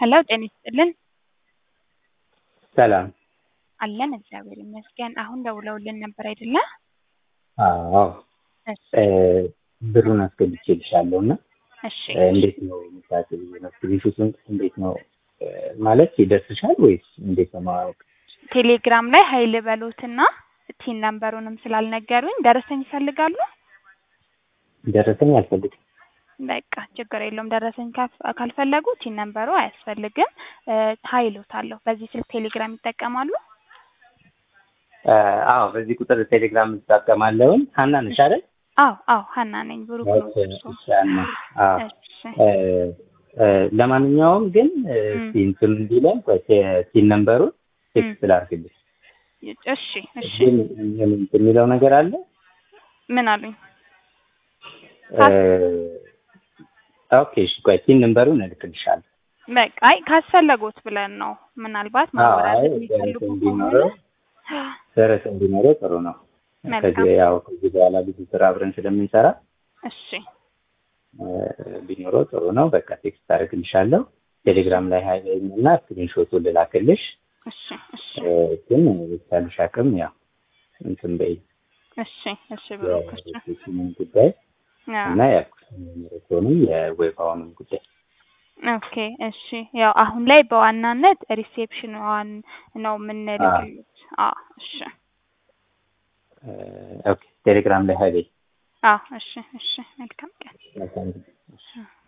ሄሎ ጤና ይስጥልን ሰላም አለን እግዚአብሔር ይመስገን። አሁን ደውለውልን ነበር አይደለ? አዎ እሺ ብሩን አስገብቼልሻለሁ እና እሺ እንዴት ነው የምታስብ ስክሪንሾቱን እንዴት ነው ማለት ይደርስሻል ወይስ እንዴት ነው ማወቅ? ቴሌግራም ላይ ሀይል በሉትና ቲን ነምበሩንም ስላልነገሩኝ ደረሰኝ ይፈልጋሉ? ደረሰኝ አልፈልግም። በቃ ችግር የለውም። ደረሰኝ ካፍ- ካልፈለጉ ቲን ነምበሩ አያስፈልግም። ሀይሎታለሁ። በዚህ ስልክ ቴሌግራም ይጠቀማሉ? አዎ በዚህ ቁጥር ቴሌግራም እጠቀማለሁኝ። ሀና ነሽ አይደል? አዎ አዎ ሀና ነኝ። ብሩክ ነው እርሶ? እሺ፣ ሀና። አዎ እሺ እ፣ እ፣ ለማንኛውም ግን እ፣ እም። እስኪ እንትን እንዲለን ሲን ነምበሩን ቴክስት ላድርግልሽ። እሺ እሺ ግን ምን የሚለው ነገር አለ ምን አሉኝ? እ፣ ኦኬ እሺ፣ ቆይ ሲን ነምበሩን እልክልሻለሁ። በቃ አይ ካስፈለጎት ብለን ነው። ምናልባት አዎ፣ ማወራረድ አይ የሚፈልጉ ደረሰኝ ከሆነ ቢኖረው ደረሰኝ ቢኖረው ጥሩ ነው። መልካም። ከዚህ ያው ከዚህ በኋላ ብዙ ስራ አብረን ስለምንሰራ እሺ እ፣ ቢኖረው ጥሩ ነው። በቃ ቴክስት አደርግልሻለሁ። ቴሌግራም ላይ ሀይለኝ እና ስክሪንሾቱን ልላክልሽ። እሺ እሺ እ፣ ግን የቻልሽ አቅም ያው እንትን በይ እሺ እሺ ብሩክ እሺ የሴሽኑን ጉዳይ አዎ። እና የሜሮቶንም የዌፋውንም ጉዳይ ኦኬ እሺ ያው አሁን ላይ በዋናነት ሪሴፕሽንዋን ነው የምንልክሉት። አዎ እሺ እ፣ ኦኬ ቴሌግራም ላይ ሀይለኝ አዎ እሺ እሺ መልካም ቀን። መልካም ጊዜ። እሺ